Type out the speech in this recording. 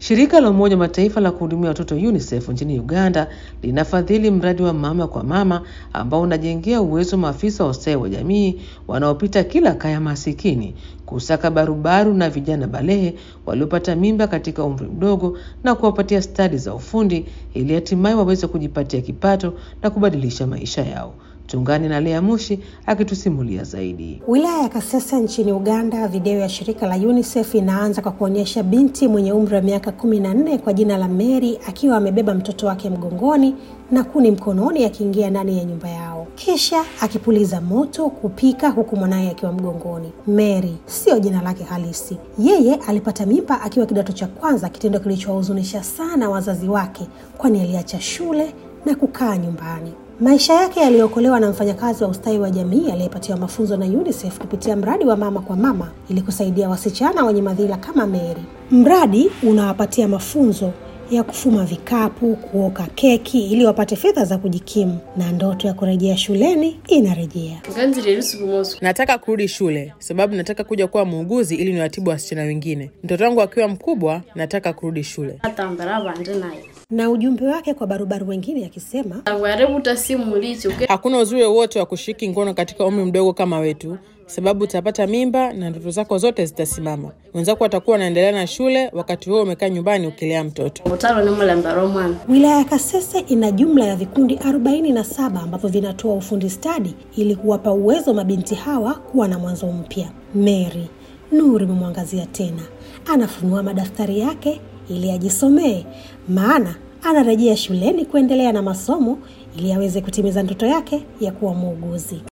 Shirika la Umoja wa Mataifa la kuhudumia watoto UNICEF nchini Uganda linafadhili mradi wa mama kwa mama ambao unajengea uwezo maafisa wa ustawi wa jamii wanaopita kila kaya masikini kusaka barubaru na vijana balehe waliopata mimba katika umri mdogo na kuwapatia stadi za ufundi ili hatimaye waweze kujipatia kipato na kubadilisha maisha yao. Tungani na Lea Mushi akitusimulia zaidi. Wilaya ya Kasese nchini Uganda, video ya shirika la UNICEF inaanza kwa kuonyesha binti mwenye umri wa miaka kumi na nne kwa jina la Mary akiwa amebeba mtoto wake mgongoni na kuni mkononi akiingia ndani ya nyumba yao, kisha akipuliza moto kupika huku mwanaye akiwa mgongoni. Mary siyo jina lake halisi. Yeye alipata mimba akiwa kidato cha kwanza, kitendo kilichowahuzunisha sana wazazi wake, kwani aliacha shule na kukaa nyumbani. Maisha yake yaliokolewa na mfanyakazi wa ustawi wa jamii aliyepatiwa mafunzo na UNICEF kupitia mradi wa mama kwa mama ili kusaidia wasichana wenye madhila kama Mary. Mradi unawapatia mafunzo ya kufuma vikapu, kuoka keki ili wapate fedha za kujikimu, na ndoto ya kurejea shuleni inarejea. Nataka kurudi shule sababu nataka kuja kuwa muuguzi ili niwatibu wasichana wengine. Mtoto wangu akiwa mkubwa, nataka kurudi shule. Na ujumbe wake kwa barubaru wengine akisema, Hakuna uzuri wowote wa kushiriki ngono katika umri mdogo kama wetu, sababu utapata mimba na ndoto zako zote zitasimama. Wenzako watakuwa wanaendelea na shule, wakati huo umekaa nyumbani ukilea mtoto. wilaya ya Kasese ina jumla ya vikundi 47 ambavyo vinatoa ufundi stadi ili kuwapa uwezo mabinti hawa kuwa na mwanzo mpya. Mary nuru imemwangazia tena, anafunua madaftari yake ili ajisomee, maana anarejea shuleni kuendelea na masomo ili aweze kutimiza ndoto yake ya kuwa muuguzi.